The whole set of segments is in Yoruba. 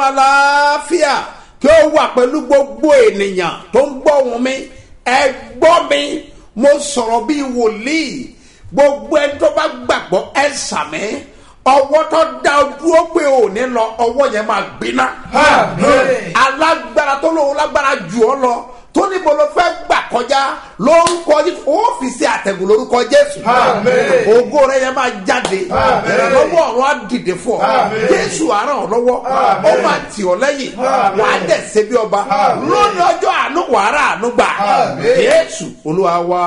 àlàáfíà kí ó wà pẹ̀lú gbogbo ènìyàn tó ń gbọ́ ohùn mi ẹ gbọ́ mi mo sọ̀rọ̀ bíi wòlíì gbogbo ẹni tó bá gbàgbọ́ ẹ sàmì ọwọ́ tó dá o dúró pé ò ní lọ ọwọ́ yẹn máa gbiná Àmín. alágbára tó lóun lágbára jù ọ lọ tó níbo ló fẹ́ gbà kọjá lórúkọ jésù ọ́fíìsì àtẹ̀gùn lórúkọ jésù Àmín. ògo rẹ yẹn máa jáde Àmín. ìrànlọ́wọ́ ọ̀run á dìde fún ọ Àmín. jésù á ràn ọ́ lọ́wọ́ ó máa tì ọ́ lẹ́yìn Àmín. wàá dẹ̀ ṣe bí ọba Àmín. lónìí ọjọ́ àánú wàrà àánú gbà Àmín. jésù olúwa wá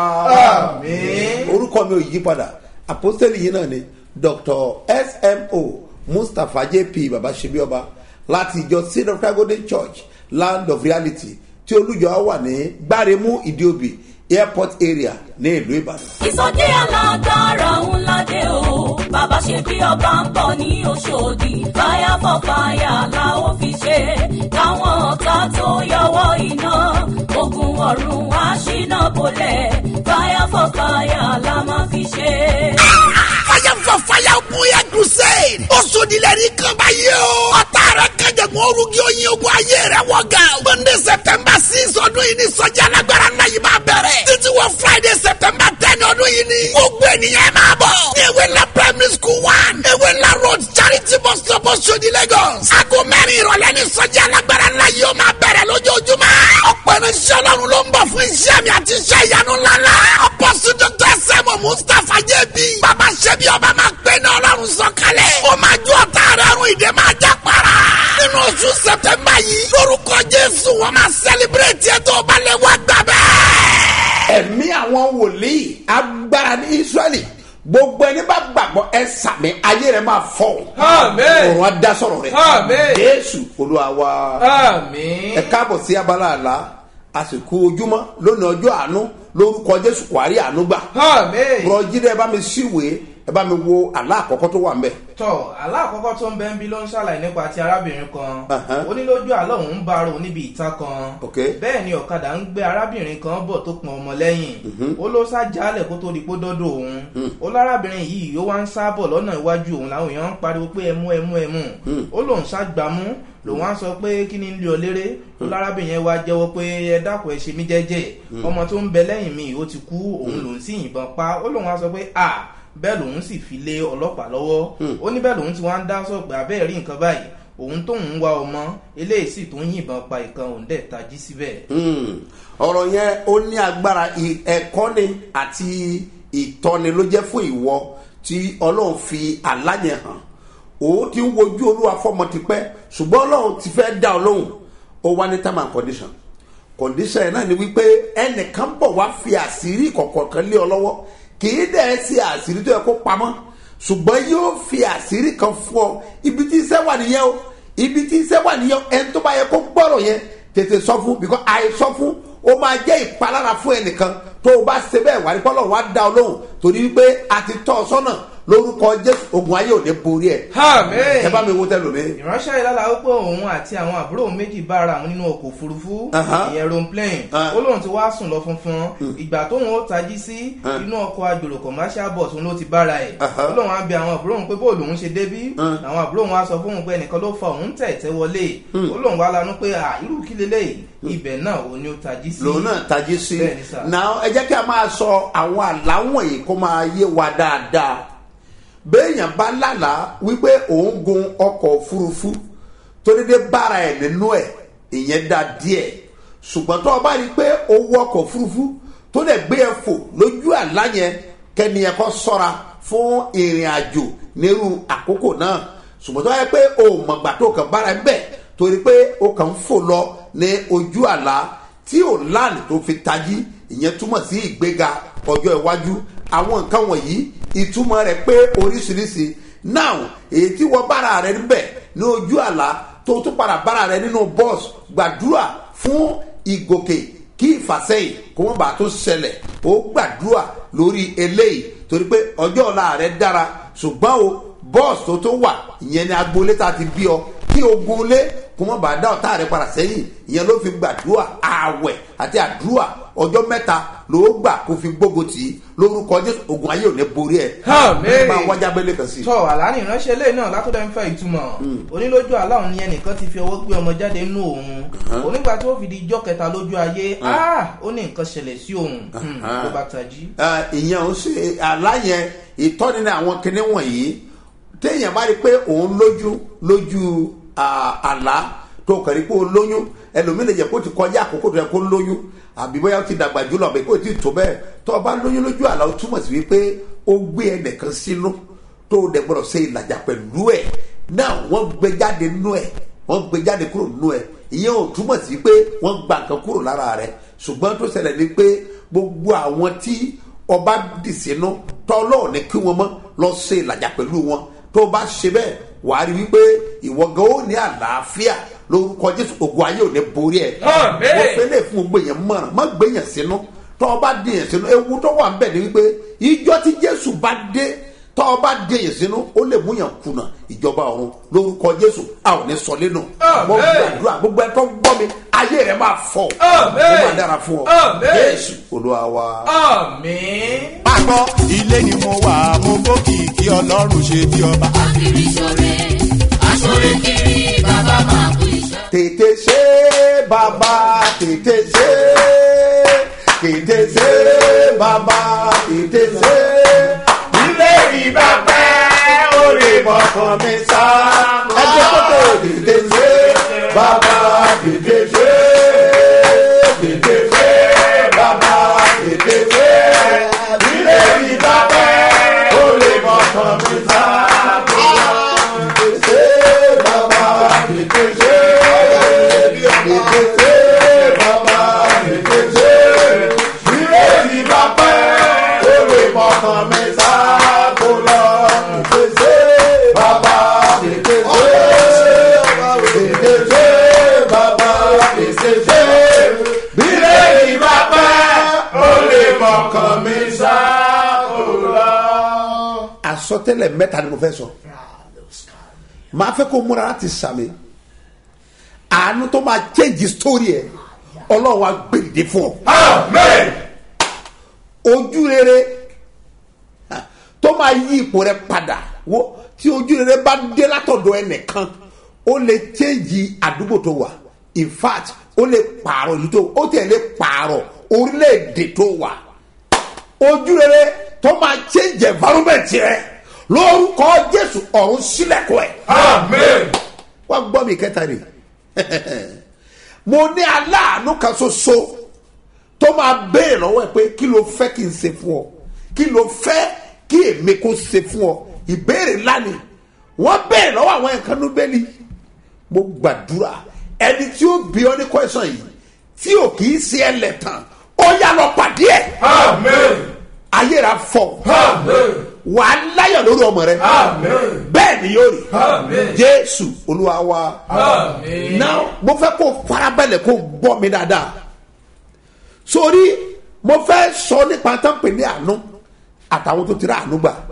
Àmín. orúkọ mi ò yí padà àpọ́sítélì yìí náà ni dr smo mustapha jp baba ṣebíọba láti ìjọ seed of christ golden church land of reality tí olùjọ wà ní gbáremú ìdíòbí airport area ní ìlú ìbàdàn. ìsọjí alágbára ńlá dé o bàbá ṣe bí ọba ń bọ̀ ní oṣòdì fire for fire la ó fi ṣe káwọn ọ̀tá tó yọwọ́ iná ogun ọ̀run wá ṣínà bolẹ̀ fire for fire la máa fi ṣe. fire for fire bóyá crusade. ó sodilẹ̀ ní kan báyìí o. ọ̀tá rẹ̀ kẹjẹ̀gbọ́n orúkí oyin ogun ayé rẹ̀ wọ̀ gan. monday september six ọdún yìí ní sọ́jà alágbára náà yìí máa bẹ̀rẹ̀. títí wọ friday september ten ọdún yìí ní. gbogbo ènìyàn ẹ máa bọ̀. ní ewé ńlá primary school one. ewé ńlá road charity bus stop Oṣodi lagos. aago mẹ́rin ìrọ̀lẹ́ ní sọ́jà alágbára náà yìí ó máa bẹ̀rẹ̀ lójoojúmọ́. ọ̀pọ̀ irinṣẹ́ ọlọ́run ló ń bọ̀ fún iṣẹ́ mi àti iṣẹ́ ìyanu ńláńlá. apọ́sù dr sẹ́mu mustapha jẹ́bi. bàbá ṣẹ́bi ọba máa gbé ní ọlọ́run sọ̀kalẹ̀. ó máa ju ọ̀tá rẹ̀ ọ̀run ìdè máa já para. nínú oṣù sẹ̀tẹ̀mbà yìí lórúkọ jésù wọ́n máa sẹ́líbírẹ̀tì ètò ọbalẹ̀ wá gbà bẹ́ẹ̀. ẹ̀mí àwọn wòlíì agbára ní israẹli gbogbo ẹni bá gbàgbọ́ ẹ sàmì ayé rẹ máa fọ́ Àmín. òrùn adásọ̀rọ̀ rẹ Àmín. jésù olúwa wa Àmín. ẹ káàbọ̀ sí abala àlá àsìkò ojúmọ́ lónìí ọjọ́ àánú lórúkọ jésù kwari àánú gbà Àmín. rọjídẹ ẹ bá mi síwèé ẹ bá mi wo àlá àkọ́kọ́ tó wà ń bẹ̀. tọ aláàkọ́kọ́ tó ń bẹ́ ń bí ló ń ṣàlàyé nípa ti arábìnrin kan Ahan. ó ní lójú àlọ́ òun ń bá ro níbi ìta kan Ok. bẹ́ẹ̀ ni ọ̀kadà ń gbé arábìnrin kan bọ̀ tó pọn ọmọ lẹ́yìn ó ló sá jálẹ̀ kó tó di pé dọ́dọ̀ òun ó lárábìnrin yìí ó wá ń sá bọ̀ lọ́nà iwájú òun làwọn èèyàn ń pariwo pé ẹmú ẹmú ẹmú ó lóun sá gbámú lòun á sọ pé kí ni ń lé ọ léré ó lárábìnrin yẹn wá jẹ́wọ́ pé ẹ dákun ẹ ṣe mí jẹ́jẹ́ ọmọ tó ń bẹ lẹ́yìn mi ó ti kú òun lòun sì yìnbọn pa ó lóun á sọ pé à bẹ́ẹ̀ lòun sì fi lé ọlọ́pàá lọ́wọ́ ó ní bẹ́ẹ̀ lòun ti wá ń dá sọ̀gbẹ́ abẹ́ẹ̀ rí nǹkan báyìí òun tóun ń wá ọmọ eléyìí sì tó ń yìnbọn pa ìkan òun dẹ̀ tají síbẹ̀. Hmm. ọ̀rọ̀ yẹn ó ní agbára ì- ẹ̀kọ́ ni àti ìtọ́ni ló jẹ́ fún ìwọ tí ọlọ́run fi àlá yẹn hàn òun ti ń wojú olúwa fọmọ tipẹ́ ṣùgbọ́n ọlọ́run ti fẹ́ dá ọ lóhùn ó wá ní time and condition condition yẹn náà ni wípé ẹnìkan bọ̀ wá fi àṣírí kọ̀ọ̀kan kan lé ọ lọ́wọ́ kì í dẹ̀ ṣe àṣírí tó yẹ kó pamọ́ ṣùgbọ́n yóò fi àṣírí kan fún ọ ibi tí iṣẹ́ wà nìyẹn o ibi tí iṣẹ́ wà nìyẹn o ẹni tó bá yẹ kó gbọ́rọ̀ yẹn tètè sọ fún because àìsọ fún ó máa jẹ́ ìpalára fún ẹnìkan tó o bá ṣe bẹ́ẹ̀ wà ní pọ́lọ́ wá dá ọ lóhùn torí wípé a ti tọ́ ọ sọ́nà lórúkọ jésù ogun ayé ò ní borí ẹ Àmín. ẹ bá mi wo tẹlomi. ìránṣẹ́ ìlàlà ó pé òun àti àwọn àbúrò òun méjì bá ara àwọn nínú ọkọ̀ òfurufú Aha. ìyẹn aeroplane Ah. ó lóun ti wá sùn lọ funfun ìgbà tóun ó tají sí Ah. inú ọkọ̀ agbèrò commercial bus òun ló ti bára ẹ̀ Aha. ó lóun á bi àwọn àbúrò òun pé bóòlù òun ṣe débí Ah. àwọn àbúrò òun á sọ fún òun pé ẹnìkan ló fa òun tẹ̀ tẹ́ wọlé ó lóun wá lanú pé à irú kí leléyìí ibẹ̀ náà òun ni ó tají sí lòun náà tají sí Bẹ́ẹ̀ni sà. náà ẹ jẹ́ kí a máa sọ àwọn àláwọ̀n yìí kó máa yé wa dáadáa béèyàn bá lálàá wípé òun gun ọkọ̀ òfurufú tó dédé bára ẹ̀ nínú ẹ̀ ìyẹn dá díẹ̀ ṣùgbọ́n tó o bá rí i pé o wọ ọkọ̀ òfurufú tó lè gbé ẹ fò lójú àlá yẹn kẹ́ni ẹ kọ́ sọ́ra fún ìrìn àjò nírú àkókò náà ṣùgbọ́n tó yẹ pé o mọ̀gbà tó kàn bára ẹ bẹ́ẹ̀ torí pé o kàn ń fò lọ ní ojú àlá tí ò láàánú tó fi tají ìyẹn túmọ̀ sí ìgbéga ọjọ́ iwájú àwọn nǹkan wọ̀nyí ìtumọ̀ rẹ̀ pé oríṣiríṣi now èyí tí wọ́n bára rẹ̀ níbẹ̀ ní ojú àlá tó tún padà bára rẹ̀ nínú bọ́ọ̀sì gbàdúrà fún ìgòkè kí ìfàsẹ́yìn kó wọ́n bá tó ṣẹlẹ̀ ó gbàdúrà lórí eléyìí torí pé ọjọ́ ọ̀la rẹ̀ dára ṣùgbọ́n o bọ́ọ̀sì tó tó wà ìyẹn ni agboolé tá a ti bí ọ kí ogun lé kó mọ̀ bá dá ọ̀tá rẹ̀ padà sẹ́yìn ìyẹn ló fi gbàdúrà ààwẹ̀ àti àdúrà ọjọ́ mẹ́ta ló gbà kó fi gbógun tì í lórúkọ jésù ogun ayé ò ní borí ẹ Àmín. máa wájà bẹ́lẹ̀ kan sí i. tọ́ àlá ní ìránṣẹ́ lẹ́yìn náà látọ̀dọ̀ ń fẹ́ ìtumọ̀ onílójú àlá òun ni ẹnìkan ti fi ọwọ́ gbé ọmọ jáde nínú òun onígbà tí ó fi di ijọ́ kẹta lójú ayé ah, ó ní nǹkan ṣẹlẹ̀ sí òun Hmm, ló bá tají. Ah, ìyẹn ò ṣe aláyẹn ìtọ́ni ní àwọn kinní wọ̀nyí téèyàn bá rí i pé òun lójú lójú ah, àlá tó kàn rí pé ó lóyún ẹlòmíì lè jẹ́ kó ti kọjá àkókò tó yẹ kó lóyún àbí bóyá ó ti dàgbà jùlọ àbí kó ti tó bẹ́ẹ̀ tó o bá lóyún lójú àlá ó túmọ̀ sí wípé ó gbé ẹnìkan sínú tó o dẹ̀ gbọ́dọ̀ ṣe ìlàjà pẹ̀lú ẹ̀ náà wọ́n gbé jáde nínú ẹ̀ wọ́n gbé jáde kúrò nínú ẹ̀ ìyẹn ò túmọ̀ sí pé wọ́n gba nǹkan kúrò lára rẹ̀ ṣùgbọ́n tó ṣẹlẹ̀ ni pé gbogbo àwọn tí ọba dì sínú tọ́lọ́ ní kí wọ́n mọ́ lọ ṣe ìlàjà pẹ̀lú wọn tó o bá ṣe bẹ́ẹ̀ wàá rí wípé ìwọ gan ó ní àlàáfíà lórúkọ jésù ògùn ayé ò ní borí ẹ Àmín. wọ́n fẹ́ lè fún gbogbo èèyàn mọ̀ràn má gbé yẹn sínú tọ́ ọ bá dé yẹn sínú ewu tó wà ń bẹ̀ ni wípé ìjọ tí jésù bá dé tọ́ ọ bá dé yẹn sínú ó lè mú yàn kùnà ìjọba ọ̀run lórúkọ jésù a ò ní sọ lẹ́nu Àmín. mo gbàdúrà gbogbo ẹ tó gbọ́ mi ayé rẹ máa fọ Àmín. ó máa dára fún ọ Àmín. jésù olúwa wa. àmín. máa gbọ́ ilé ni mo wà mo gbókì kí ọlọ́run ṣe bí ọba. Akiri ṣore, aṣore kiri, bàbá máa kú iṣẹ́. tètè ṣe bàbá tètè ṣe tètè ṣe bàbá tètè ṣe ilé ìbá pẹ́ orí bọ̀kan mi sá ẹgbẹ́ kótó tètè ṣe bàbá tètè ṣe tètè ṣe bàbá tètè ṣe ilé ìbá pẹ́ orí bọ̀kan mi sá tètè ṣe bàbá tètè ṣe tètè ṣe bàbá tètè ṣe ilé ìbá pẹ́ orí bọ̀kan mi sá kó lọ tètè ṣe bàbá tètè ṣe tètè ṣe bàbá tètè ṣe ilé ìbá pẹ́ orí bọ̀kan mi sá kó lọ. àsọtẹ́lẹ̀ mẹ́ta ni mo fẹ́ sọ máa fẹ́ kó múra láti sàmì àánú tó máa change story ẹ̀ ọlọ́run wa gbèdé fún ọ àmín. ojú rere ha, tó máa yí ipò rẹ padà wo tí ojú rere bá dé látọ̀dọ̀ ẹnìkan ó lè change àdúgbò tó wà in fact ó lè pààrọ̀ ìlú tó ó tẹ̀ lè pààrọ̀ orílẹ̀-èdè tó wà ojú rere tó máa change environment rẹ lórúkọ jésù ọ̀run sílẹ̀kùn ẹ̀ àmín. wá gbọ́ mi kẹta rè mo ní aláàánú kan ṣoṣo tó máa béèrè lọ́wọ́ ẹ pé kí ló fẹ́ kí n ṣe fún ọ kí ló fẹ́ kí èmi kó ṣe fún ọ ìbéèrè ńlá ni wọ́n béèrè lọ́wọ́ àwọn nǹkan ló bẹ́ẹ̀ ni mo gbàdúrà ẹni tí ó bí ọ ní kwẹ́sàn yìí tí ò kì í ṣe ẹlẹ́tàn ó yá lọ pàdé ẹ̀ àmín. ayéra fọ àmín. wà á láyọ̀ lórí ọmọ rẹ àmín. bẹ́ẹ̀ ni yóò rí Àmín. jésù olúwa wa àmín. now mo fẹ́ kó farabalẹ̀ kó gbọ́ mi dáadáa sórí mo fẹ́ sọ nípa tán pè ní àánú àtàwọn tó ti rà àánú gbà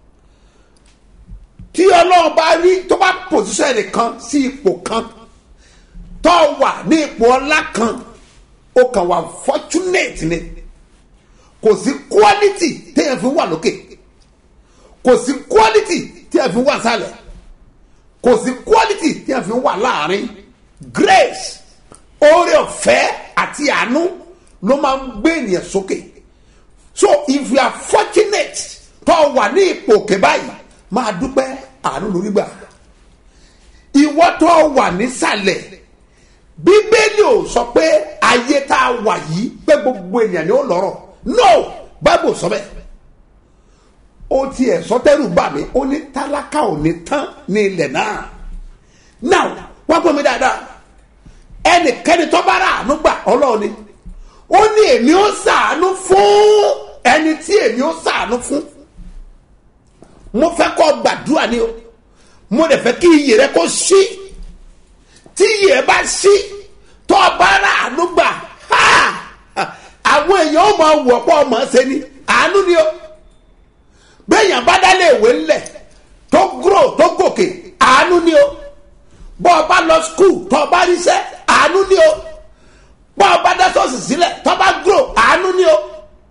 tí ọlọ́run bá rí tó bá pòsíṣẹ́ nìkan sí ipò kan tó wà ní ipò ọlá kan ó kàn wà fortunate ni kò sí quality téèyàn fi wà lókè kò sí quality téèyàn fi wà sálẹ̀ kò sí quality téèyàn fi wà láàrin grace oore ọ̀fẹ́ àti àánú ló máa ń gbé ènìyàn sókè so if you are fortunate tó wà ní ipò òkè báyìí máa dúpẹ́ àánú lórí gbà ìwọ tó wà nísàlẹ̀ bíbélì ò sọ pé ayé tá a wà yìí pé gbogbo ènìyàn ni ó lọ́rọ̀ no bible sọ bẹ́ẹ̀ ó tiẹ̀ sọtẹ́rù bà mí ó ní tálákà ò ní tán ní ilẹ̀ náà now wá gbọ́ mi dáadáa ẹnikẹ́ni tó bá rà àánú gbà ọlọ́run ni ó ní èmi ó sàánú fún ẹni tí èmi ó sàánú fún mo fẹ́ kọ́ gbàdúrà ni o mo dẹ̀ fẹ́ kí iyì rẹ kó sí tí iyì rẹ bá sí tó bá rà àánú gbà ha àwọn èèyàn ó máa wọ̀ pọ̀ ọmọ ṣe ni àánú ni o bẹ́ẹ̀yàn bá dálé ìwé ńlẹ̀ tó gúrò tó gòkè àánú ni o bọ́ ọ bá lọ skul tó o bá ríṣẹ́ àánú ni o bọ́ ọ bá dá sọ́ọ̀sì sílẹ̀ tó o bá gúrò àánú ni o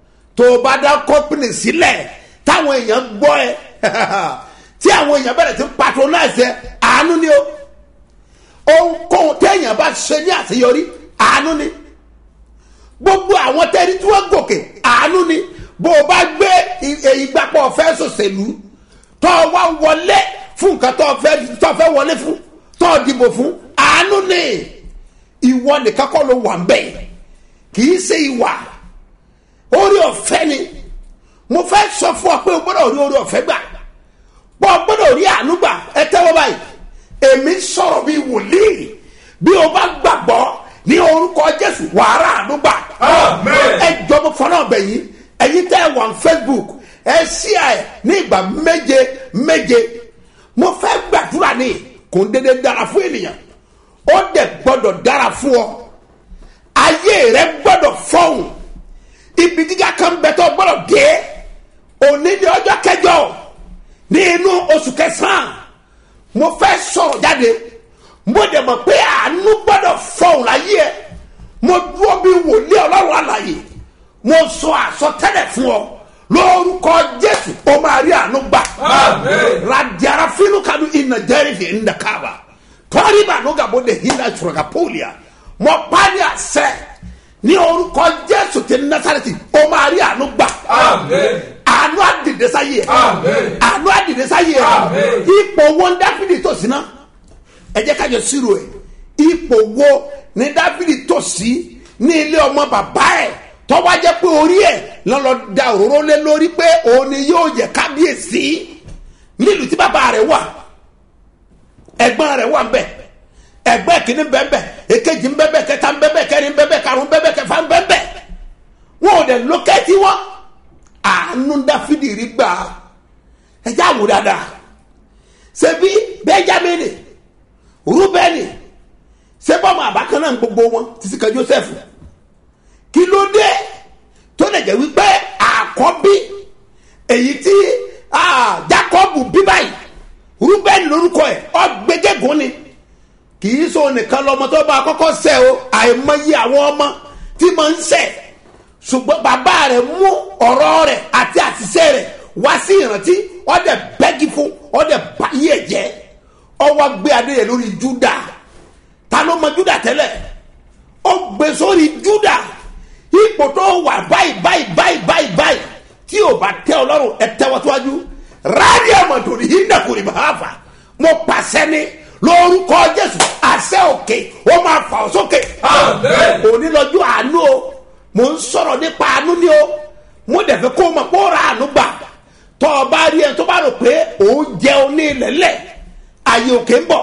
wá dá kọ́pìnì sílẹ̀ táwọn èèyàn gbọ́ ẹ tí àwọn èèyàn bẹ̀rẹ̀ sí patronize ẹ àánú ni o ohunkóhun téèyàn bá ṣe ní àṣeyọrí àánú ni gbogbo àwọn tẹ́rí tí wọ́n gòkè àánú ni bó o bá gbé ìgbàpọ̀ fẹ́ sòṣèlú tó o wá wọlé fún nǹkan tó o fẹ́ tó o fẹ́ wọlé fún tó o dìbò fún àánú ni ìwọ nìkan kọ́ ló wà ń bẹ̀ kì í ṣe ìwà orí ọ̀fẹ́ ni mo fẹ́ sọ fún ọ pé o gbọ́dọ̀ rí orí ọ̀fẹ́ gbà bọ́ ọ gbọ́dọ̀ rí àánú gbà ẹ tẹ́wọ́ báyìí èmi sọ̀rọ̀ bíi wòlíì bí o bá gbàgbọ́ ní orúkọ jésù wàhálà àánú gbà Amen. ẹ jọ mo fọ́nà ọbẹ̀ yìí ẹ̀yin tẹ́ ẹ wà ní facebook ẹ ṣí ẹ ní ìgbà méje méje mo fẹ́ gbàdúrà ní kò ń dédé dára fún ènìyàn ó dẹ̀ gbọ́dọ̀ dára fún ọ ayé rẹ gbọ́dọ̀ fọ́hùn ibi gíga kan bẹ tó gbọ́dọ̀ dé òní ní ọjọ́ kẹjọ ní inú oṣù kẹsàn-án mo fẹ́ sọ̀rọ̀ jáde mo dẹ̀ mọ̀ pé àánú gbọ́dọ̀ fọ́hùn láyé ẹ mo dúró bí wòlíì ọlọ́run àlàyé mo sọ àsọtẹ́lẹ̀ fún ọ lórúkọ jésù o máa rí àánú gbà Amen. radiara finu kanu ina jerifi inda kaba tọ́rí bàánú gàbó de hinda sọ̀rọ̀gà pólíà mo parí àṣẹ ní orúkọ jésù ti nasareti o máa rí àánú gbà Amen. àánú àdìdẹ́sá yìí ẹ̀ Amen. àánú àdìdẹ́sá yìí ẹ̀ Amen. ipò wo ní dáfídì tó sí náà ẹ jẹ́ kájọ sírò ẹ̀ ipò wo ní dáfídì tó sí ní ilé ọmọ bàbá ẹ̀ tọ́wọ́ jẹ́ pé orí ẹ̀ lọ́lọ́ da òróró lé lórí pé òun ni yóò jẹ́ kábíyèsí nílùú tí bàbá rẹ̀ wà ẹ̀gbọ́n rẹ̀ wà ń bẹ̀ ẹ̀gbọ́n kìíní bẹ́ẹ̀ bẹ́ẹ̀ èkejì ń bẹ́ẹ̀ bẹ́ẹ̀ kẹta ń bẹ́ẹ̀ bẹ́ẹ̀ kẹrin ń bẹ́ẹ̀ bẹ́ẹ̀ karùn-ún bẹ́ẹ̀ bẹ́ẹ̀ kẹfà ń bẹ́ẹ̀ bẹ́ẹ̀ wọn ò dẹ̀ lókẹ́tì wọn àánú dáfídì rí gbà ẹjẹ́ àwò dáadáa ṣebí bẹ́jámẹ́nì rúbẹ́nì sẹ́bọ̀mù àbákan náà gbogbo wọn títí kan joseph kí ló dé tó lè jẹ́ wípé àkọ́bí èyí tí ah, jacob bí báyìí rúbẹ́nì lórúkọ ẹ̀ ọgbẹ́gẹ́gùn ni kì í so nìkan lọmọ tó bá kọ́kọ́ sẹ́ o àìmọye àwọn ọmọ tí mo ń sẹ́ ṣùgbọ́n bàbá rẹ̀ mú ọ̀rọ̀ rẹ̀ àti àṣìṣe rẹ̀ wá sí ìrántí ọ̀dẹ̀ bẹ́gì fún ọ̀dẹ̀ báyé ẹ̀ jẹ́ ọwọ́ gbé adé yẹn lórí júdà ta ló mọ júdà tẹ́lẹ̀ ó gbé sórí júdà ipò tó wà báyìí báyìí báyìí báyìí báyìí tí ò bá tẹ ọlọ́run ẹ tẹ́wọ́ síwájú rádìó mọ̀tòrí hídàkùnrí bàáfà mo pàṣẹ ní lórúkọ jésù àṣẹ òkè ó máa fà ọ́ sókè Amen. òní lọ́jọ́ àánú o mò ń sọ̀rọ̀ nípa àánú ni o mo dẹ̀ fẹ́ kó o mọ̀ kó o ra àánú gbà tọ́ ọ bá rí ẹ tó bá rò pé òun jẹun ní ilẹ̀lẹ̀ àyè òkè ń bọ̀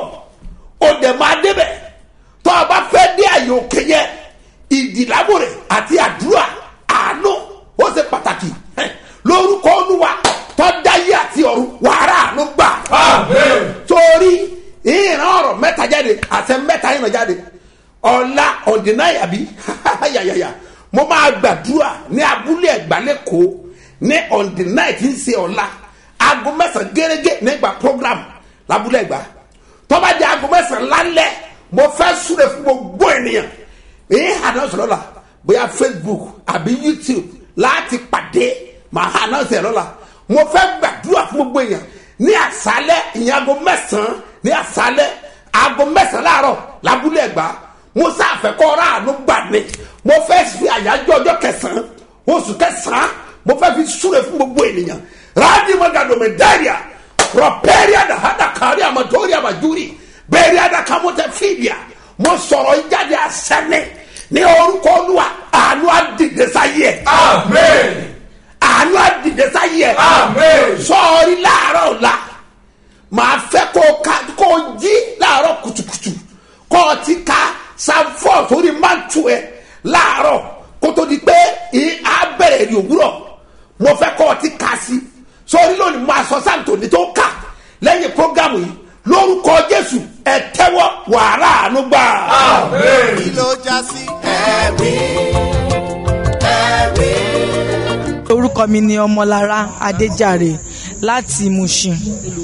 o dẹ̀ máa débẹ̀ tọ́ ọ bá fẹ́ dé àyè òkè yẹn ìdìlábòrè àti àdúrà àánú ó ṣe pàtàkì Ẹ, lórúkọ olúwa tọ́ dáyé àti ọ̀run wàrà àánú gbà Amen. torí ìran ọ̀rọ̀ mẹ́ta jáde àṣẹ mẹ́ta ìran jáde ọ̀la ọ̀dínnáyà bí yàyàyà mo máa gbàdúrà ní abúlé ẹ̀gbálẹ́kọ̀ọ́ ní ọ̀dínnáyà tí ń ṣe ọ̀la aago mẹ́sàn-án gẹ́gẹ́ nígbà program lábúlé ẹ̀gbá tọ́ba di aago mẹ́sàn-án lálẹ́ mo fẹ́ súre fún gbogbo ènìyàn èyí hànà sọ̀rọ̀ la bóyá facebook àbí youtube láti pàdé màá hànà sọ̀rọ̀ la mo fẹ́ gbàdúrà fún gbogbo èèyàn ní àṣálẹ́ ìyẹn aago mẹ́sàn-án ní àṣálẹ́ aago mẹ́sàn-án láàárọ̀ lábúlé ẹ̀gbá mo sáfẹ́ kọ́ ọ́rọ́ àánú gbà ní mo fẹ́ fi àyájọ́ ọjọ́ kẹsàn-án oṣù kẹsàn-án mo fẹ́ fi súre fún gbogbo ènìyàn ráàdì mọ́gàdùnmí dáríà rọ̀pẹ́rìà dàhádà kárí àmọ́tòrí àmàjúrì bẹ́ẹ̀rì àdàkàmọ́tẹ̀ fìdíà mo sọ̀rọ̀ ìjáde àṣẹ́ni ní orúkọ olúwa àánú àdìdẹ́sáyé ẹ̀ Amen. àánú àdìdẹ́sáyé ẹ̀ Amen. sọ́ọ́rí láàárọ̀ ọ̀la màá fẹ́ kó o ka kó o jí láàárọ̀ kùtùkùtù kó o ti ka sanfọ́ sórí mántù ẹ láàárọ̀ kó tó di pé ì- á bẹ̀rẹ̀ ní òwúrọ̀ mo fẹ́ kó o ti ka sí sọ́ọ́rí lónìí máa sọ sáǹtòní tó kà lẹ́yìn prógámù yìí lórúkọ jésù ẹ tẹ́wọ́ wàrà àánú gbà. Amen. kí ló já sí. ẹ̀rí ẹ̀rí. orúkọ mi ni ọmọlára adéjàre láti mushin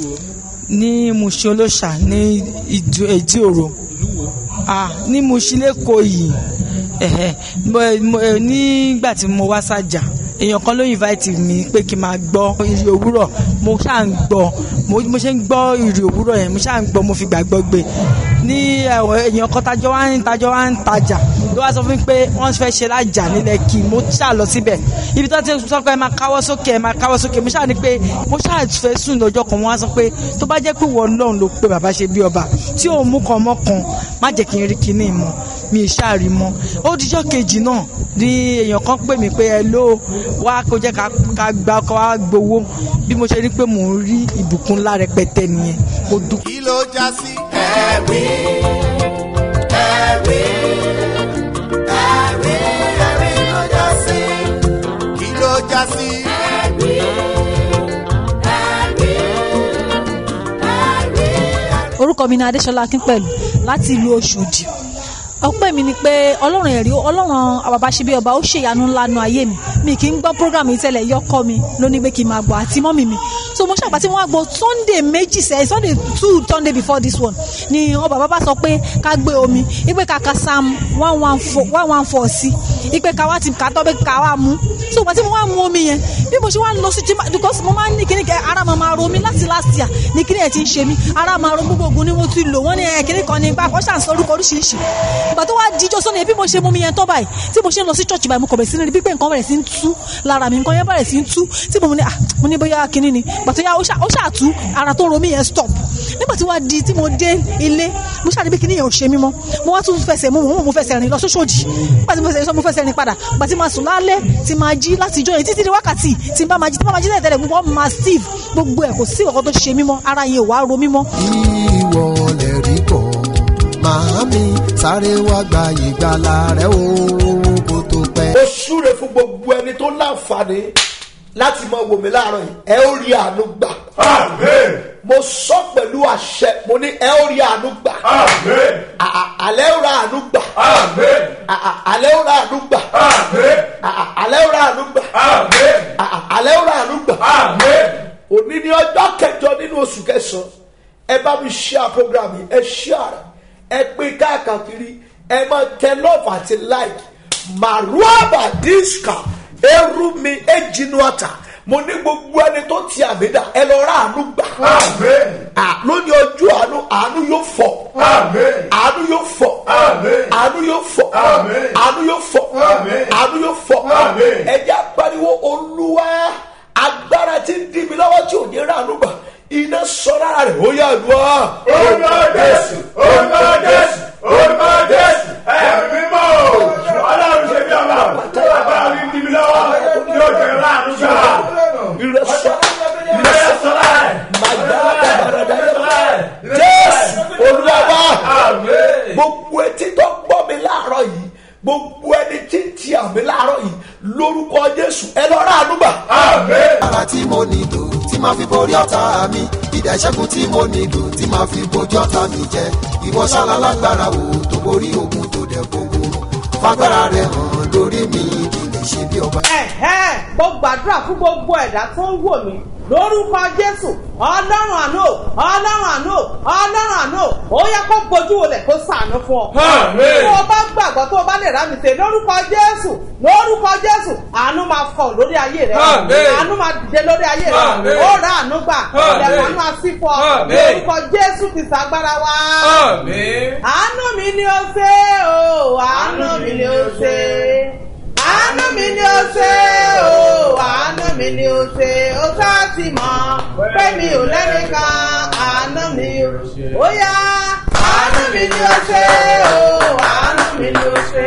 ní mushin olóṣà ní Ìdú- èjì òrò ah ní mushin lẹ́kọ̀ọ́ yìí ẹ̀hẹ̀, mo- mo- eh, nígbà tí mo wá sàjà èèyàn kan ló invite mi pé kí n máa gbọ́ ìrì òwúrọ̀ mo ṣáà ń gbọ́ mo mo ṣe ń gbọ́ ìrì òwúrọ̀ yẹn mo ṣáà ń gbọ́ mo fi gbàgbọ́ gbé ní ẹ̀wọ̀n èèyàn kan tajọ́ wá ń tajọ́ wá ń tajà ló wá sọ fún mi pé wọ́n fẹ́ ṣe lájà nílẹ̀ kí mo ṣáà lọ síbẹ̀ ibi tó ti sọ pé ẹ máa káwọ́ sókè ẹ máa káwọ́ sókè mo ṣáà ní pé mo ṣáà fẹ́ sùn lọ́jọ́ kan wọ́n á sọ pé tó bá jẹ́ pé wọ́n lọ́run ló pé bàbá ṣe bí ọba tí òun mú kan mọ́ kan má jẹ́ kí n rí kinní mọ́ mi ì ṣáàrí mọ́ ó dijọ́ kejì náà ní èèyàn kan pè mí pé ẹ ló wá kó jẹ́ ká ká gba ọkọ̀ wá gbowó bí mo ṣe rí pé mò ń rí ìbùkún ńlá rẹpẹtẹ nìyẹn mo dúpẹ́. kí ló já sí. ẹ̀rí ẹ̀rí ẹ̀rí ẹ̀rí ló já sí. kí ló já sí. orúkọ mi ni adéṣọlá akínpẹ̀lú láti ìlú ọ̀ṣọ́dì ọpẹ́ mi ni pé ọlọ́run ẹ̀rí ọlọ́run àbàbà ṣe bí ọba ó ṣèyanu ńlá nu ayé mi mi kì í gbọ́ program yìí tẹ́lẹ̀ yọkọ mi ló ní pé kí n máa gbọ́ àti mọ́mì mi so mo ṣàgbà tí wọ́n á gbọ́ sunday méjì sẹ́yìn sunday two sunday before this one ni wọn bàbá bá sọ pé ká gbé omi ipe ká ka psalm one one four one one four sí ipe ká wá ti ká tọ́ pé ká wá mú so ìgbà tí mo wá mú omi yẹn bí mo ṣe wá lọ sí jimá because mo máa ń ní kíní kẹ ara máa máa ro mi láti last year ní kíní ẹ̀ ti ń ṣe mí ara máa ro gbogbo ogun ni mo ti lò wọ́n ní ẹ̀ kíní kan ní ipa kọ́ ṣàǹsọ orúkọ oríṣiríṣi ìgbà tó wá díjọ́ sọ́ni bí mo ṣe mú mi yẹn tọ́ báyìí tí mo ṣe ń lọ sí church báyìí mo kọ̀ bẹ̀rẹ̀ sí ní rí bí pé nǹkan bẹ̀rẹ̀ sí ń tú lára mi nǹkan yẹn bẹ̀rẹ̀ sí ń tú tí mo ní ah mo ní bóyá kíní ni ìgbà tó yá ó ṣà- ó ṣàtú ara tó ń ro mí yẹn stop nígbà tí wàá di tí mo dé ilé mo ṣàrí bí kíní yẹn ò ṣe mí mọ́ mo wá tún fẹsẹ̀ mo mo mo fẹsẹ̀ rìn lọ sóṣòdì nígbà tí mo fẹsẹ̀ mo fẹsẹ̀ rìn padà ìgbà tí máa sùn lálẹ́ tí máa jí láti ìjọ yẹn títí di wákàtí tí n bá máa jí tí n bá máa jí tẹ̀tẹ̀rẹ̀ gbogbo ọmọ máa steve gbogbo ẹ̀ kò sí ìkọ̀kọ̀ tó ṣe mí mọ́ ara yẹn ò wá ro mí mọ́ ìwọ lè rí bọ̀ màámi sáré wá gba ìgbàlà rẹ o kó tó pẹ́. ó súre fún gbogbo ẹni tó láǹfààní láti mọ wò mí láàárọ̀ yìí ẹ ó rí àánú gbà Amen. mo sọ pẹ̀lú àṣẹ mo ní ẹ ó rí àánú gbà Amen. À- à- àlẹ́ ó ra àánú gbà Amen. À- à- àlẹ́ ó ra àánú gbà Amen. À- à- àlẹ́ ó ra àánú gbà Amen. À- à- àlẹ́ ó ra àánú gbà Amen. òní ní ọjọ́ kẹjọ nínú oṣù kẹsàn-án ẹ bá mi share program yìí ẹ share ẹ pín káàkiri ẹ máa tẹ love àti like maruaba diska erumi ejinuata mo ní gbogbo ẹni tó ti àmìdá ẹ lọ rà àánú gbà Amen. À, lónìí ọjọ́ àánú àánú yóò fọ Amen. àánú yóò fọ Amen. àánú yóò fọ Amen. àánú yóò fọ Amen. àánú yóò fọ Amen. ẹjẹ apariwo olúwa agbára tí ń dí mi lọ́wọ́ tí ò ní ránú gbà iná sọ lára rẹ̀ ó yà lù ọ́. Orúkọ Jésù. Orúkọ Jésù. Orúkọ Jésù. Ẹ̀mí mímọ́ o. Ọlọ́run ṣe bí ọba. Agbára mi di mi lọ́wọ́. Yóò jẹ́ láàánú gbà. Ire sọ Ilé sọ́lá ẹ̀. màgbára dáradára Sọ́lá ẹ̀. jésù olúwa wá Amen. gbogbo etí tó gbọ́ mi láàárọ̀ yìí gbogbo ẹni tí ń ti àmì láàárọ̀ yìí lórúkọ jésù ẹ lọ ránú gbà. Amen. ara tí mo nílò tí máa fi borí ọ̀tá mi ìdá ìṣẹ́gun tí mo nílò tí máa fi bojú ọ̀tá mi jẹ ìwọ ṣáná lágbára wo tó borí ogun tó dẹ̀ gbogbo fagbára rẹ hàn lórí mi kì í lè ṣe bí ọba. ẹ̀hẹ́ mo gbàdúrà fún gbogbo ẹ̀dá tó ń wò mí lórúkọ jésù ọlọ́run àánú o, ọlọ́run àánú o, ọlọ́run àánú o, ó yẹ kó bójú wọlé kó sàánú fún ọ. Amen. tó o bá gbàgbọ́ tó o bá lè rà mí ṣe lórúkọ jésù lórúkọ jésù àánú máa fọ lórí ayé rẹ Amen. àánú máa dìde lórí ayé rẹ Amen. ó rà àánú gbà Amen. ilẹ̀kùn àánú àsìfọ́ Amen. lórúkọ jésù ti sàgbára wa Amen. àánú mi ni ó ṣe o àánú mi ni ó ṣe àánú mi ni ó ṣe o àánú mi ni ó ṣe ó sá ti mọ̀ pé mi ò lẹ́nìkan àánú mi ó yá àánú mi ni ó ṣe o àánú mi ni ó ṣe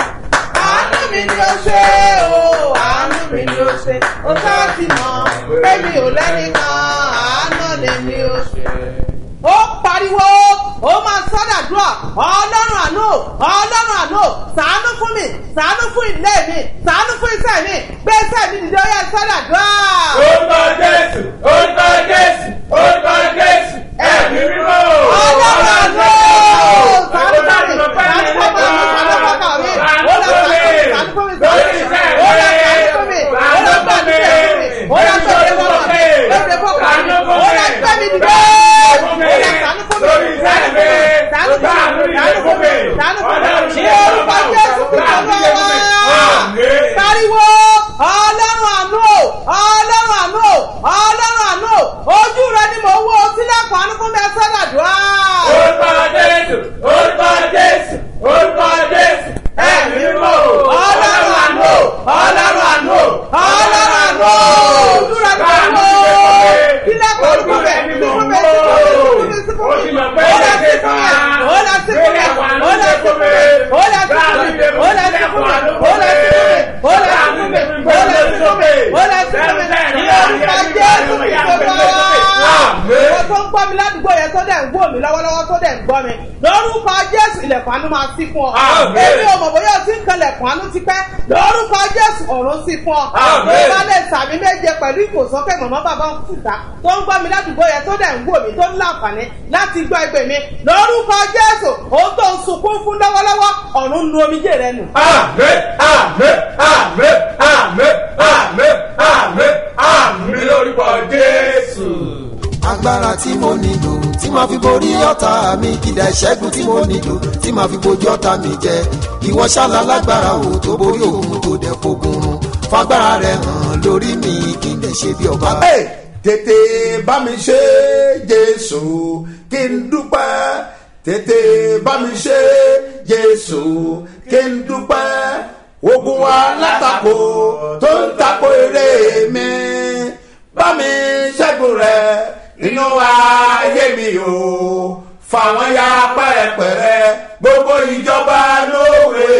àánú mi ni ó ṣe o àánú mi ni ó ṣe ó sá ti mọ̀ pé mi ò lẹ́nìkan àánú ni mi ó ṣe ó pariwo ó máa sọ́dàdúrà ọlọ́run àánú ọlọ́run àánú sàánú fún mi sàánú fún ilé mi sàánú fún iṣẹ́ mi gbé iṣẹ́ mi dìde ó yẹ sọ́dàdúrà. Orúkọ Jésù. Orúkọ Jésù. Orúkọ Jésù. Ẹ̀mí mímọ́ o. ọlọ́run àánú sàánú fún mi sàánú fún mi sàánú fún mi ó lọ sàánú fún mi sàánú fún mi sàánú fún mi ó lọ sàánú fún mi ó lọ sàánú fún mi ó lọ sàánú fún mi ó lọ sàánú fún mi ó lọ sàánú fún mi ó lọ sàánú fún mi Lórí iṣẹ́ mi. sàánú fún mi sàánú fún mi sàánú fún mi ní orúkọ jésù kìí ọlọ́wọ́ Amen. pariwo ọlọ́run dẹ̀ ń wò mí lọ́wọ́lọ́wọ́ tó dẹ̀ ń gbọ́ mi lórúkọ jésù ilẹ̀kùn àánú máa sí fún ọ Àmín. èmi ò mọ̀ bóyá o ti ń kan ilẹ̀kùn àánú ti pẹ́ lórúkọ jésù ọ̀run sí fún ọ Àmín. bí wọ́n lè sàmì méje pẹ̀lú ìfòsókè mọ̀mọ́ bàbá òkúta tó ń gbọ́ mi ládùúgbò yẹn tó dẹ̀ ń wò mí tó ń láǹfààní láti gbọ́ ẹgbẹ́ mi lórúkọ jésù òun tó ń sunkún fún lọ́wọ́lọ́wọ́ ọ̀run nu omijé rẹ nù. Àmín, àmín, àmín, àmín, àmín, àmín, àmín lórúkọ Jésù. agbára tí mo nílò tí màá fi borí ọ̀tá mi ìdá ìṣẹ́gun tí mo nílò tí màá fi bojú ọ̀tá mi jẹ ìwọ ṣáàlà lágbára o tó borí òun tó dẹ̀ fogun run fagbára rẹ hàn lórí mi kí n lè ṣe bí ọba. Hey, tètè bá mi ṣe jésù kí n dúpẹ́ tètè bá mi ṣe jésù kí n dúpẹ́ ogun alátakò tó ń takò eré mi bá mi ṣẹ́gun rẹ̀ nínú ayé mi o fàwọn ya pẹ́rẹpẹ̀rẹ gbogbo ìjọba lóore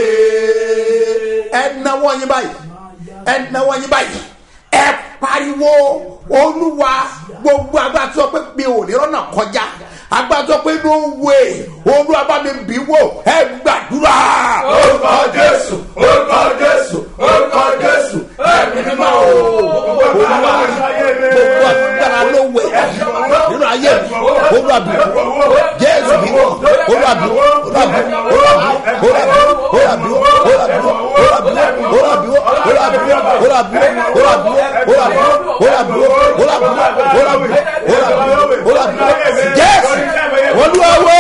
ẹ náwó yín báyìí ẹ náwó yín báyìí ẹ pariwo olúwa gbogbo agbá tó pé mi ò ní rọ́nà kọjá agbá tó pé no way olúwa bá mi bí wò ẹ gbàdúrà. Orúkọ Jésù, orúkọ Jésù, orúkọ Jésù, ẹ̀mí mímọ́ o. olúwa gbogbo agbára ló wẹ̀ nínú ayé mi olúwa bí wò jésù bí wò olúwa bí wò olúwa bí wò olúwa bí wò olúwa bí wò olúwa bí wò olúwa bí wò olúwa bí wò olúwa bí wò olúwa bí wò olúwa bí wò olúwa bí wò olúwa bí wò olúwa bí wò olúwa bí wò olúwa bí wò olúwa bí wò jésù olúwa wò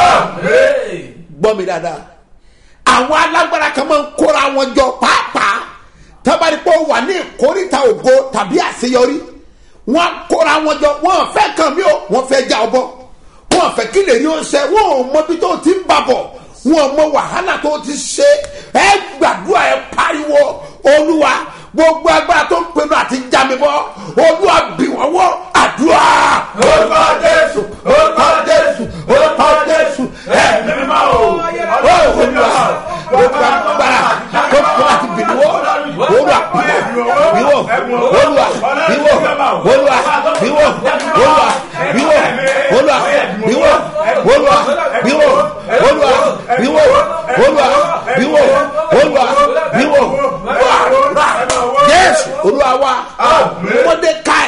gbọ́ mi dáadáa àwọn alágbára kan máa ń kóra wọn jọ pàápàá tábàdí pé ó wà ní ìkórìtà ògo tàbí àṣeyọrí wọn kóra wọn jọ wọn fẹ́ kàn mí o wọn fẹ́ já ọ bọ́ wọn fẹ́ kí lè rí o ṣe wọn ò mọ bí tó ti ń bà bọ̀ wọn ò mọ wàhálà tó ti ṣe ẹ gbàdúrà ẹ pariwo olúwa gbogbo agbára tó ń pinnu àti já mi bọ́ olúwa bì wọ́n wọ́ àdúrà. Orúkọ Jésù, orúkọ Jésù, orúkọ Jésù, ẹ̀mí mímọ́ o. ó olúwa gbogbo agbára tó ń pinnu àti bì wọ́ olúwa bìwọ́ olúwa bìwọ́ olúwa bìwọ́ olúwa bìwọ́ olúwa bìwọ́ olúwa bìwọ́ olúwa bìwọ́ olúwa bìwọ́ olúwa bìwọ́ wàrà jésù olúwa wa mọdékáì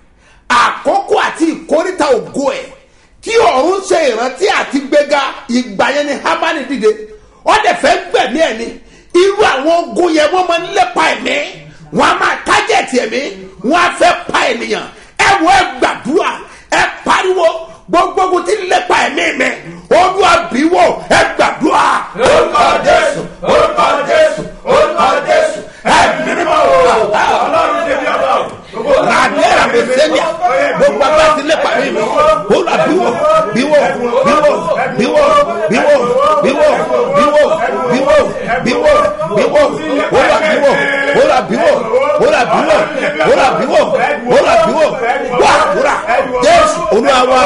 àkókò àti ìkórìtà ògo ẹ tí ọ̀run ṣe ìrántí àti gbéga ìgbà yẹn ni hamani dìde ọ̀dẹ̀ fẹ́ gbẹ̀mí ẹ̀ ni irú àwọn ogun yẹn wọ́n máa ń lépa ẹ̀mí wọ́n á máa tájẹ̀tì ẹ̀mí wọ́n á fẹ́ pa ènìyàn ẹ wọ ẹ gbàdúrà ẹ pariwo gbogbo ogun tí ń lépa ẹ̀mí mi olúwa bí wò ẹ gbàdúrà. Orúkọ Jésù, orúkọ Jésù, orúkọ Jésù, ẹ̀mí mímọ́ o. Ọlọ́run ṣe bí ọba o. ràdẹ́rà mi sẹ́nià gbogbo agbá ti lépa ẹ̀mí mi olúwa bí wò bí wò bí wò bí wò bí wò bí wò bí wò bí wò bí wò bí wò olúwa bí wò olúwa bí wò olúwa bí wò olúwa bí wò olúwa bí wò wà wúrà jésù olúwa wa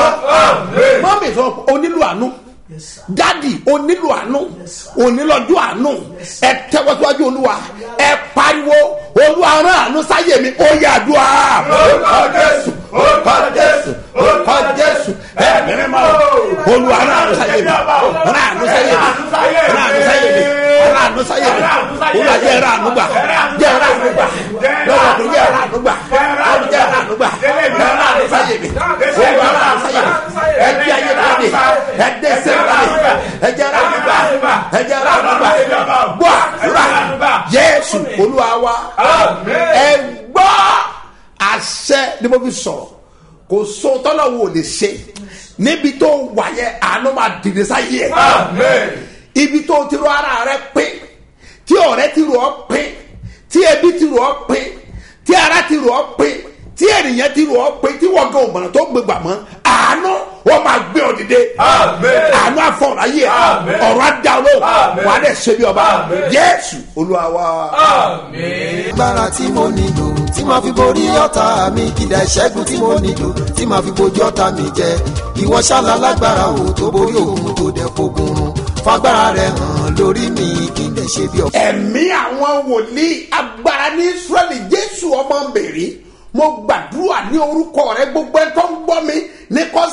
mọ́mí sọ onílù àánú dadi onílù àánú onílọ́jọ́ àánú ẹ tẹ́wọ́síwájú olúwa ẹ pariwo olúwa rán àánú sáyé mi ó yà dùn á. Orúkọ Jésù, orúkọ Jésù, orúkọ Jésù, ẹ̀mí mímọ́ o. olúwa rán àánú sáyé mi rán àánú sáyé mi rán àánú sáyé mi rán àánú sáyé mi olúwa jẹ́ rán àánú gbà jẹ́ rán àánú gbà lọ́wọ́ kò jẹ́ rán àánú gbà lọ́wọ́ jẹ́ rán àánú gbà rán àánú sáyé mi olúwa rán àánú sáyé mi ẹ di ayé náà ni ẹ dé sẹ́yìn náà ni ẹ jẹ́ rán àánú gbà ẹ jẹ́ rán àánú gbà gbọ́ àdúrà jésù olúwa wa ẹ gbọ́ àṣẹ ni mo fi sọ̀rọ̀ kò so tọ́lọ̀ wo lè ṣe níbi tó wà yẹ àánú máa dìde sáyé ẹ̀ Amen. ibi tó ti rọ ara rẹ pín tí ọ̀rẹ́ ti rọ ọ́ pín tí ẹbí ti rọ ọ́ pín tí ara ti rọ ọ́ pín tí ènìyàn ti rọ ọ́ pín tí wọ́n gan òmùràn tó gbégbà mọ́ àánú wọ́n máa gbé ọ dìde Amen. àánú àfọ̀rọ̀ ayé ẹ̀ Amen. ọ̀rọ̀ adá olóhùn Amen. wà á dẹ̀ ṣe bí ọba Amen. jésù olúwa wa. Amen. agbára tí mo nílò tí màá fi borí ọ̀tá mi ìdá ìṣẹ́gun tí mo nílò tí màá fi bojú ọ̀tá mi jẹ ìwọ ṣáàlà lágbára o tó borí òun tó dẹ̀ fogun run fagbára rẹ hàn lórí mi kí n lè ṣe bí ọba. ẹ̀mí àwọn wòlíì agbára ní israẹli jésù ọmọ mbèrè mo gbàdúrà ní orúkọ rẹ gbogbo ẹ tó ń gbọ́ mi ní kò sàmì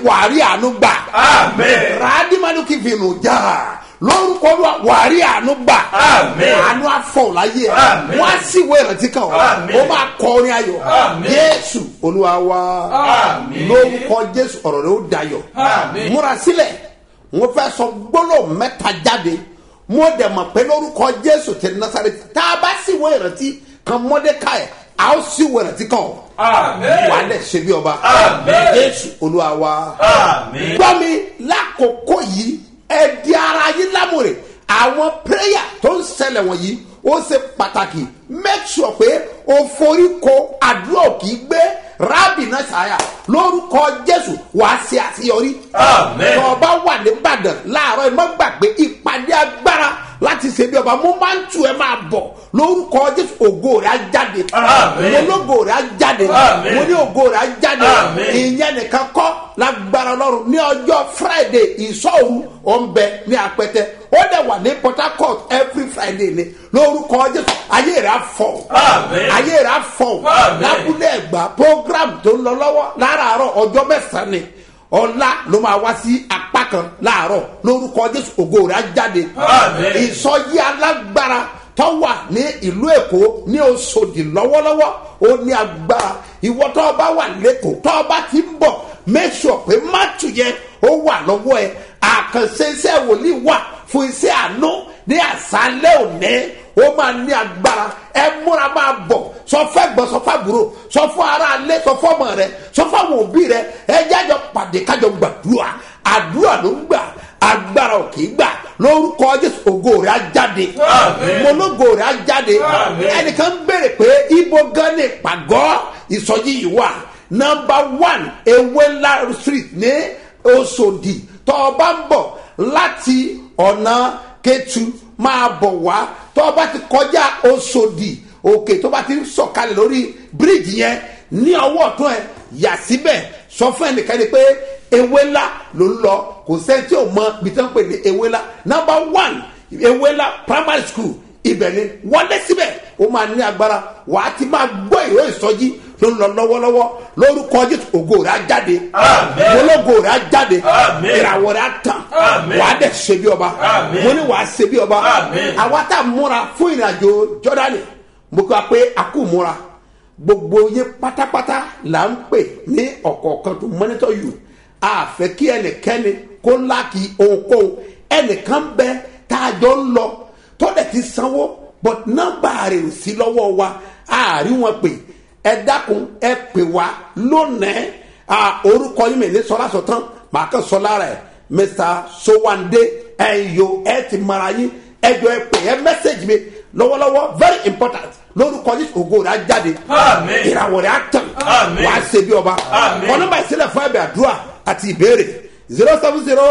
wàárí àánú gbà Àmín. ràdìmánú kì í fi nù já lórúkọ Olúwa wàárí àánú gbà Àmín. àánú afọ láyé ẹ Àmín. wọn á sì wé ìrántí kan ọ Àmín. ó máa kọ orin ayọ̀ Àmín. Jésù Olúwa wa Àmín. lórúkọ Jésù ọ̀rọ̀ rẹ ó dayọ̀ Àmín. múra sílẹ̀ wọ́n fẹ́ sọ gbólóhùn mẹ́ta jáde mo dẹ̀ mọ̀ pé lórúkọ Jésù ti Násárẹ́tì tá a bá sì wé ìrántí kan Mọ́dékáì a ó sì wé ìrántí kan ọ Àmín. wà á dẹ̀ ṣe bí ọba Àmín. Jésù Olúwa wa Àmín. gbọ́ mi lákòókò yìí ẹ di ara yín lámòrè àwọn pírẹ́yà tó ń ṣẹlẹ̀ wọ̀nyí ó ṣe pàtàkì make sure pé o forí ko àdúrà kì í gbé rábì náà ṣáyà lórúkọ jésù wàá ṣe àṣeyọrí. Àmín. tó o bá wà nìbàdàn láàárọ̀ ẹ má gbàgbé ìpàdé agbára láti ṣe bí ọba mo máa ń tu ẹ máa bọ̀ lórúkọ jésù ògo rẹ̀ á jáde. Àmín. mo lógo rẹ̀ á jáde. Àmín. mo ní ògo rẹ̀ á jáde. Àmín. ìyẹn nìkan kọ́ lágbára ọlọ́run ní ọjọ́ friday ìṣọ́òru ọ̀nbẹ ní apẹtẹ ó dẹ̀ wà ní port harcourt every friday ni lórúkọ jésù ayé rẹ̀ á fọ̀ Àmín. ayé rẹ̀ á fọ̀ Àmín. lábúlé ẹ̀gbá program tó ń lọ lọ́wọ́ láràárọ̀ ọjọ́ mẹ́sàn-án ni ọ̀la ló máa wá sí apá kan láàárọ̀ lórúkọ jésù ògo rẹ̀ á jáde Àmín. ìsọjí alágbára tó wà ní ìlú èkó ní oṣòdì lọ́wọ́lọ́wọ́ ó ní agbára ìwọ tó o bá wà lẹ́kọ̀ọ́ tó o bá ti ń bọ̀ make sure pé mátù yẹn ó wà lọ́wọ́ ẹ àkànṣe iṣẹ́ wòlíì wà fún iṣẹ́ àánú ní àṣálẹ́ òní ó máa ní agbára ẹ múra máa bọ̀ sọ fẹ́ gbọ́ sọ fẹ́ àbúrò sọ fún ara alẹ́ sọ fún ọmọ rẹ sọ fún àwọn òbí rẹ ẹ jájọ pàdé kájọ gbàdúrà àdúrà ló ń gbà agbára ò kì í gbà lórúkọ jésù ògo rẹ á jáde Àmín. mo lógo rẹ á jáde Àmín. ẹnìkan ń béèrè pé ibo gan ni ìpàgọ́ ìsọjí yìí wà nọmba one ewéńlá street ní oṣòdì tó o bá ń bọ̀ láti ọ̀nà kẹtù máa bọ̀ wá tó o bá ti kọjá oṣòdì òkè tó bá ti ń sọ̀kalẹ̀ lórí bíríìjì yẹn ní ọwọ́ ọ̀tún ẹ̀ yà síbẹ̀ sọ fún ẹnìkan ni pé ewé ńlá ló ń lọ kò sẹ́ni tí ò mọ ibi tí wọ́n pè ní ewé ńlá number one ewé ńlá primary school ibẹ̀ ni wọlé síbẹ̀ ó máa ní agbára wà á ti máa gbọ́ ìwé ìsọjí ló ń lọ lọ́wọ́lọ́wọ́ lórúkọ jésù ògo rẹ̀ á jáde Àmín. ológo rẹ̀ á jáde Àmín. ìràwọ̀ rẹ̀ á tàn Àmín. wà á dẹ̀ ṣe bí ọba Àmín. mo ní wà á ṣe bí ọba Àmín. àwa tá a múra fún ìrìnàjò jọ́dánì mo kọ́ pé a kú múra gbogbo yín pátápátá là ń pè ní ọ̀kọ̀ọ̀kan tó monitor you a fẹ́ kí ẹnikẹ́ni kó láàkì ohunkóhun ẹnìkan bẹ tá a jọ ń lọ tó dẹ̀ ti sanwó but nọ́mbà rẹ̀ ò sí lọ́wọ́ wa a rí wọn pè ẹ dákun ẹ pè wá lónìí a orúkọ yín mi ní sọlá sọtán màá kàn sọ lára ẹ mr sowande ẹyọ ẹ ti mara yín ẹjọ ẹ pè ẹ mẹsẹgì mi lọ́wọ́lọ́wọ́ very important lórúkọ yìí ògo rẹ̀ á jáde Àmín. ìràwọ̀ rẹ̀ á tàn Àmín. wàá ṣe bí ọba Àmín. wọn nọ́mbà ìṣẹ̀lẹ̀ fún ẹ̀bẹ̀ àdúrà àti ìbéèrè zero seven zero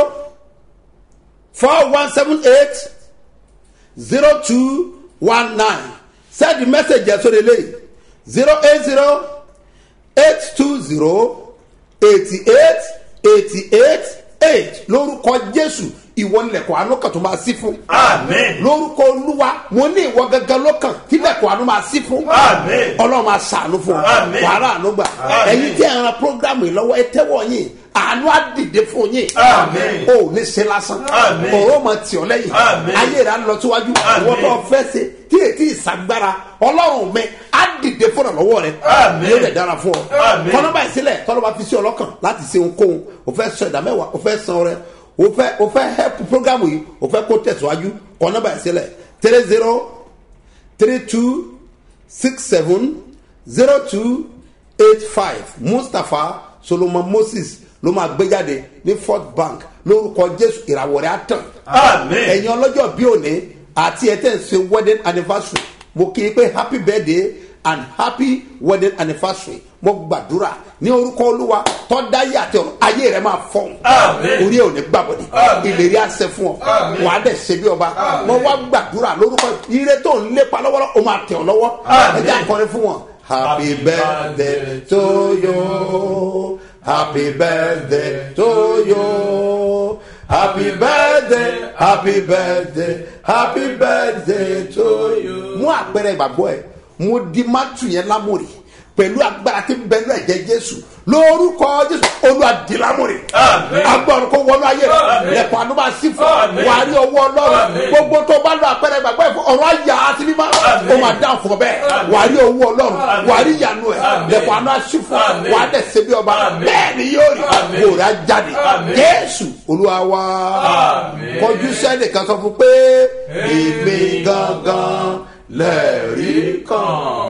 four one seven eight zero two one nine send the message ẹ̀ sórí eléyìí zero eight zero eight two zero eighty eight eighty eight eight lórúkọ jésù ìwọ nílẹ̀kọ̀ àánú kan tó máa sí fún. Àmín. lórúkọ olúwa mo ní ìwọ gangan lọ́kàn tílẹ̀kọ̀ àánú máa sí fún. Àmín. ọlọ́run máa ṣàánú fún ọ Àmín. wàhálà àánú gbà Àmín. ẹ̀yin tí ẹ̀ ń ran programu yìí lọ́wọ́ ẹ tẹ́wọ̀ yín àánú á dìde fún yín Àmín. o ò ní ṣe lásán Àmín. òró mọ tì ọ́ lẹ́yìn Àmín. ayé rẹ̀ á lọ síwájú Àmín. ìwọ́n tó fẹ́ ṣe tí ètí ìsagbára ọlọ́run mi á dìde fún ọ̀lọ́wọ́ rẹ̀ Àmín. yóò dẹ̀ dára fún ọ Àmín. kọ́nọ́bà ìsílẹ̀ tọ́lọ́ba fi sí ọlọ́kàn láti ṣe ohunkóhun o fẹ́ sọ ìdá mẹ́wàá o fẹ́ san rẹ o fẹ́ o fẹ́ help programu yìí o fẹ́ kó tẹ̀síwájú kọ́nọ́bà ìsílẹ̀ three zero three two six seven zero two eight five mustapha solomon moses ló máa gbé jáde ní fort bank lórúkọ jésù ìràwọ̀ rẹ̀ á tàn Àmín. ẹ̀yin ọlọ́jọ́ bí òní àti ẹ̀ tẹ̀ ń ṣe wedding anniversary mo kí i pé happy birthday and happy wedding anniversary mo gbàdúrà ní orúkọ olúwa tọ́dáyé àti ọ̀rọ̀ ayé rẹ̀ máa fọ́n Àmín. orí ẹ̀ ò ní gbàbọ̀dé Àmín. ìlérí àṣẹ fún ọ Àmín. wàá dẹ̀ ṣe bí ọba mo wá gbàdúrà lórúkọ ire tó ń lépa lọ́wọ́lọ́wọ́ o máa tẹ̀ ọ́ lọ́wọ́ Àmín. ẹ jẹ́ àkọrin fún wọn. happy birthday to you happy birthday to you happy birthday happy birthday happy birthday to you. mú àpẹẹrẹ ìgbàgbọ́ ẹ mo di mátù yẹn lámòrì pẹ̀lú agbára tí ń bẹ ní ẹ̀jẹ̀ jésù lórúkọ jésù olùwàdìlámùrè agbọ̀rún kó wọnú ayé rẹ lẹ́kọ̀ọ́ àánú máa sí fún wàá rí ọwọ́ ọlọ́run gbogbo tó bá lọ àpẹẹrẹ gbàgbọ́ ẹ̀fọ́ ọ̀rọ̀ àyà àti mímá ó máa dá fún ọ bẹ́ẹ̀ wàá rí owó ọlọ́run wàá rí ìyanu ẹ̀ lẹ́kọ̀ọ́ àánú àṣì fún wàá dẹ̀ ṣe bí ọba bẹ́ẹ̀ ni yóò rí kóra jáde jésù olúwa wá kọjú sẹ́nìkan sọ fún pé èmi gangan lẹ́ẹ̀rí kan.